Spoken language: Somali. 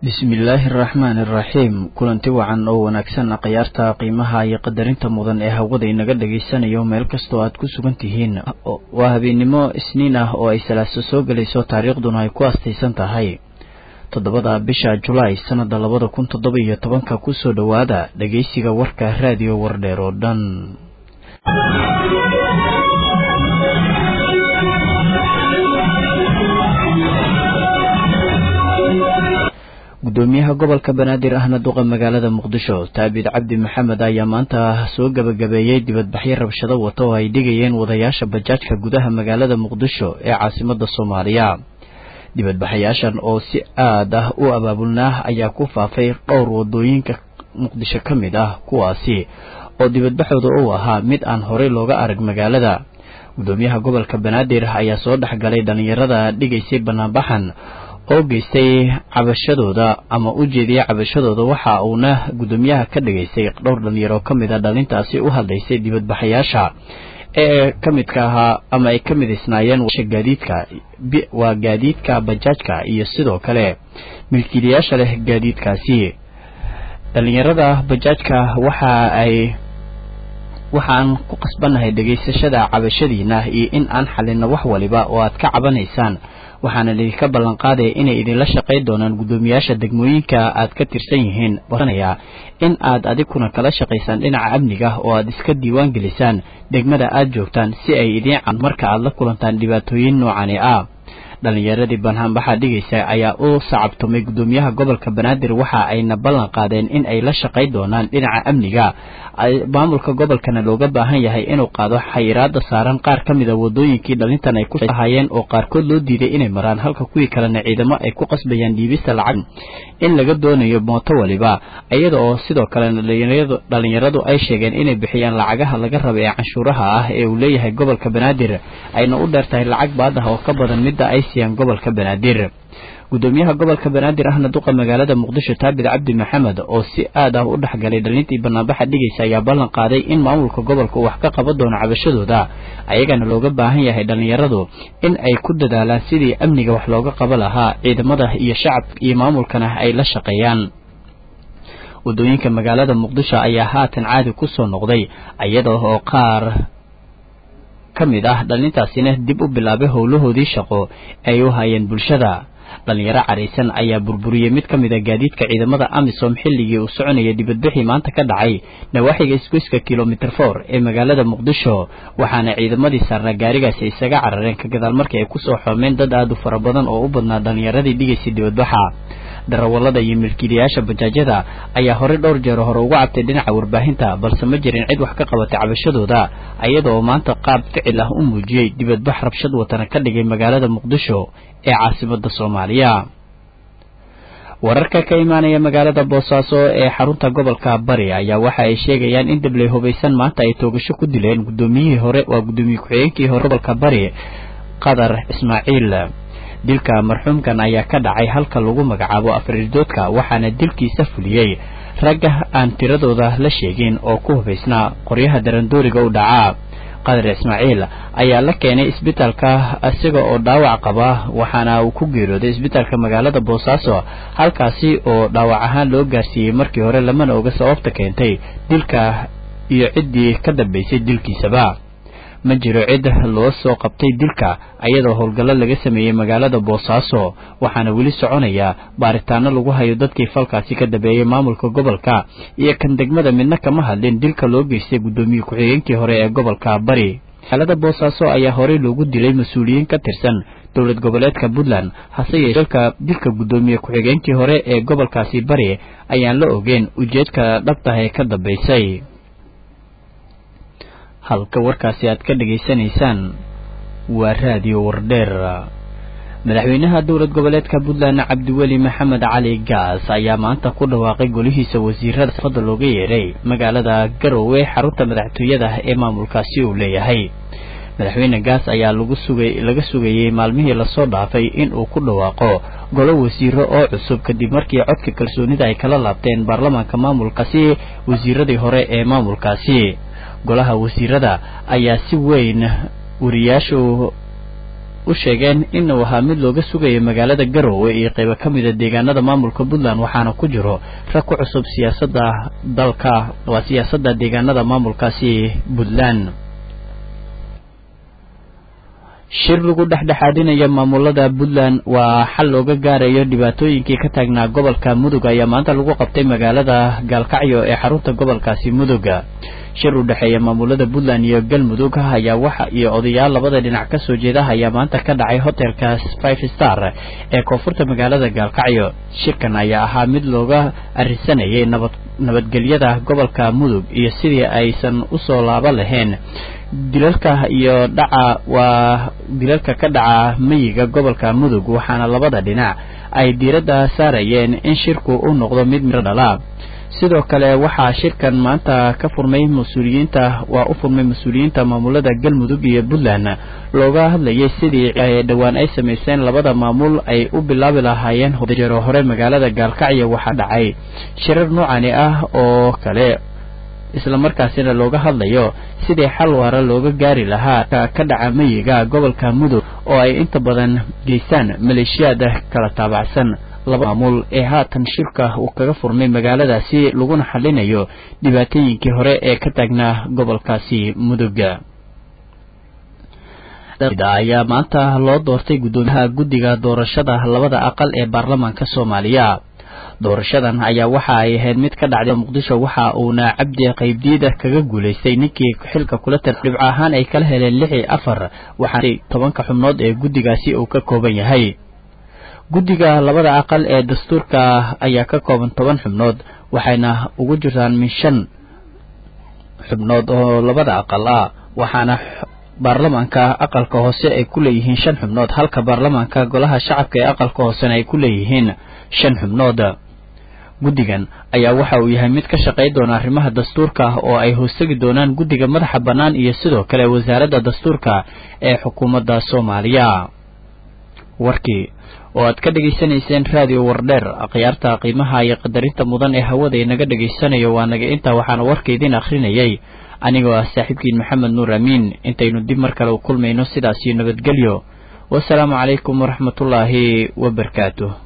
bismillaahi araxmaani araxiim kulanti wacan oo wanaagsan khiyaarta qiimaha iyo qadarinta mudan ee hawada inaga dhagaysanayo meel kastoo aad ku sugan tihiin waa habeennimo isniin ah oo ay salaaso soo gelayso taariikhduna ay ku astaysan tahay toddobada bisha julaay sannada labada kun toddoba iyo tobanka kusoo dhowaada dhageysiga warka raadiyo wardheer oo dhan gudoomiyaha gobolka banaadir ahna duqa magaalada muqdisho taabid cabdi maxamed ayaa maanta soo gebagabeeyey dibadbaxyo rabshado wata oo ay dhigayeen wadayaasha bajaajka gudaha magaalada muqdisho ee caasimada soomaaliya dibadbaxayaashan oo si aad ah u abaabulnaa ayaa ku faafay dhowr wadooyinka muqdisho ka mid ah kuwaasi oo dibadbaxooda uu ahaa mid aan horey looga arag magaalada gudoomiyaha gobolka banaadir ayaa soo dhexgalay dhallinyarada dhigaysay banaanbaxan oo geystay cabashadooda ama u jeediyay cabashadooda waxa uuna gudoomiyaha ka dhigaysay dhowr dhalinyaro ka mid a dhalintaasi u hadlaysay dibadbaxayaasha ee ka midka ahaa ama ay ka midaysnaayeen gaadiidka waa gaadiidka bajaajka iyo sidoo kale milkiilayaasha leh gaadiidkaasi dhalinyarada bajaajka waxa ay waxaan ku qasbannahay dhegaysashada cabashadiina iyo in aan xalino wax waliba oo aad ka cabanaysaan waxaana idinka ballan qaadaya inay idinla shaqayn doonaan guddoomiyaasha degmooyinka aad ka tirsan yihiin baranaya in aad adigkuna kala shaqaysaan dhinaca amniga oo aad iska diiwaan gelisaan degmada aad joogtaan si ay idiin can marka aad la kulantaan dhibaatooyin noocani ah dhalinyaradii banhaanbaxa dhigaysa ayaa u sacabtumay guddoomiyaha gobolka banaadir waxa ayna ballan qaadeen in ay la shaqayn doonaan dhinaca amniga maamulka gobolkana looga baahan yahay inuu qaado xayiraada saaran qaar ka mida wadooyinkii dhalintan ay kuhaayeen oo qaarkood loo diiday inay maraan halka kuwii kalena ciidamo ay ku qasbayaan dhiibista lacag in laga doonayo mooto waliba iyada oo sidoo kalena dhalinyaradu ay sheegeen inay bixiyaan lacagaha laga raba ee canshuuraha ah ee uu leeyahay gobolka banaadir ayna u dheer tahay lacag baadaha oo ka badan midda ay siiyaan gobolka banaadir gudoomiyaha gobolka banaadir ahna duqa magaalada muqdisho taabid cabdi maxamed oo si aad ah u dhexgalay dhalintii banaanbaxa dhigaysa ayaa ballan qaaday in maamulka gobolka uu wax ka qaban doono cabashadooda ayagana looga baahan yahay dhalinyaradu in ay ku dadaalaan sidii amniga wax looga qaba lahaa ciidamada iyo shacabka iyo maamulkana ay la shaqeeyaan wadooyinka magaalada muqdisho ayaa haatan caadi ku soo noqday iyada oo qaar ka mid ah dhalintaasina dib u bilaabay howlahoodii shaqo ay u hayeen bulshada dhalinyaro caraysan ayaa burburiyey mid ka mid a gaadiidka ciidamada amisom xilligii uu soconayay dibadbixii maanta ka dhacay nawaaxiga isgoyska kilomitr for ee magaalada muqdisho waxaana ciidamadii saarnaa gaarigaasi isaga carareen ka gadaal markii ay kusoo xoomeen dad aad u fara badan oo u badnaa dhalinyaradii dhigaysay dibadbaxa darawallada iyo milkiilayaasha bajaajyada ayaa horey dhowr jeer hore ugu cabtay dhinaca warbaahinta balse ma jirin cid wax ka qabatay cabashadooda iyada oo maanta qaab ficil ah u muujiyey dibadbax rabshad watana ka dhigay magaalada muqdisho ee caasimada soomaaliya wararka ka imaanaya magaalada boosaaso ee xarunta gobolka bari ayaa waxa ay sheegayaan in dabley hubaysan maanta ay toogasho ku dileen gudoomiyihii hore waa gudoomiye ku-xigeenkii hore gobolka bari qadar ismaaciil dilka marxuumkan ayaa ka dhacay halka lagu magacaabo afriirdoodka waxaana dilkiisa fuliyey ragga aan tiradooda la sheegin oo ku hubaysnaa qoryaha darandooriga u dhacaa qadar ismaaciil ayaa la keenay isbitaalka isaga oo dhaawac qaba waxaana uu ku geeriyooday isbitaalka magaalada boosaaso halkaasi oo dhaawac ahaan loo gaarsiiyey markii hore lamana oga sababta keentay dilka iyo ciddii ka dambaysay dilkiisaba ma jiro cid loo soo qabtay dilka ayadoo howlgallo laga sameeyey magaalada boosaaso waxaana weli soconaya baaritaano lagu hayo dadkii falkaasi ka dambeeyey maamulka gobolka iyo kan degmada midna kama hadlin dilka loo geystay guddoomiye ku-xigeenkii hore ee gobolka bari magaalada boosaaso ayaa horey loogu dilay mas-uuliyiin ka tirsan dowlad goboleedka puntland hase yeeshee dilka guddoomiye ku-xigeenkii hore ee gobolkaasi bari ayaan la ogeyn ujeedka dhabtah ee ka dambaysay halka warkaasi aad ka dhegaysanaysaan waa raadiyo wardheer madaxweynaha dowlad goboleedka puntland cabdiweli maxamed cali gaas ayaa maanta ku dhawaaqay golihiisa wasiirada safada looga yeeray magaalada garowe xarunta madaxtooyada ee maamulkaasi uu leeyahay madaxweyne gaas ayaa lagu sugay laga sugayey maalmihii lasoo dhaafay in uu ku dhawaaqo golo wasiiro oo cusub kadib markii codka kalsoonida ay kala laabteen baarlamaanka maamulkaasi wasiiradii hore ee maamulkaasi golaha wasiirada ayaa si weyn wariyaashu u sheegeen inuu ahaa mid looga sugayo magaalada garowe iyo qaybo ka mida deegaanada maamulka puntland waxaana ku jiro rag ku cusub siyaasadda dalka waa siyaasadda deegaanada maamulkaasi puntland shir lagu dhexdhexaadinaya maamulada puntland waa xal looga gaarayo dhibaatooyinkii ka taagnaa gobolka mudug ayaa maanta lagu qabtay magaalada gaalkacyo ee xarunta gobolkaasi muduga shir u dhexeeya maamulada puntland iyo galmudug ayaa waxa iyo odayaal labada dhinac ka soo jeeda ayaa maanta ka dhacay hotelka five star ee koonfurta magaalada gaalkacyo shirkan ayaa ahaa mid looga arisanayay nabad nabadgelyada gobolka mudug iyo sidii aysan usoo laaba lahayn dilalka iyo dhaca waa dilalka ka dhaca meyiga gobolka mudug waxaana labada dhinac ay diiradda saarayeen in shirku u noqdo mid miro dhala sidoo kale waxaa shirkan maanta ka furmay mas-uuliyiinta waa u furmay mas-uuliyiinta maamulada galmudug iyo puntland looga hadlayay sidii dhowaan ay samayseen labada maamul ay u bilaabi lahaayeen jero hore magaalada gaalkacyo waxaa dhacay shirar noocani ah oo kale isla markaasina looga hadlayo sidii xal waara looga gaari lahaa ka dhaca meyiga gobolka mudug oo ay inta badan geystaan maleeshiyaad kala taabacsan laba maamul ee haatan shirka uu kaga furmay magaaladaasi laguna xalinayo dhibaatooyinkii hore ee ka taagnaa gobolkaasi muduga ayaa maanta loo doortay guddoomiyaha guddiga doorashada labada aqal ee baarlamaanka soomaaliya doorashadan ayaa waxa ay ahayd mid ka dhacday muqdisho waxa uuna cabdi qaybdiida kaga guulaystay ninkii xilka kula tar dhibco ahaan ay kala heleen lix iyo afar waxaana tobanka xubnood ee guddigaasi uu ka kooban yahay guddiga labada aqal ee dastuurka ayaa ka kooban toban xubnood waxayna ugu jirtaan min shan xubnood oo labada aqal ah waxaana baarlamaanka aqalka hoose ay ku leeyihiin shan xubnood halka baarlamaanka golaha shacabka ee aqalka hoosena ay ku leeyihiin shan xubnood guddigan ayaa waxa uu yahay mid ka shaqay doona arrimaha dastuurka oo ay hoostegi doonaan guddiga madaxa bannaan iyo sidoo kale wasaaradda dastuurka ee xukuumadda soomaaliya warkii oo aad ka dhegaysanayseen raadiyo wardheer akhyaarta qiimaha iyo qadarinta mudan ee hawada inaga dhegaysanayo waa naga intaa waxaana warka idiin akhrinayay anigoo ah saaxiibkiin maxamed nuur amiin intaynu dib mar kale u kulmayno sidaasiyo nabadgelyo wasalaamu calaykum waraxmatullaahi wabarakaatuh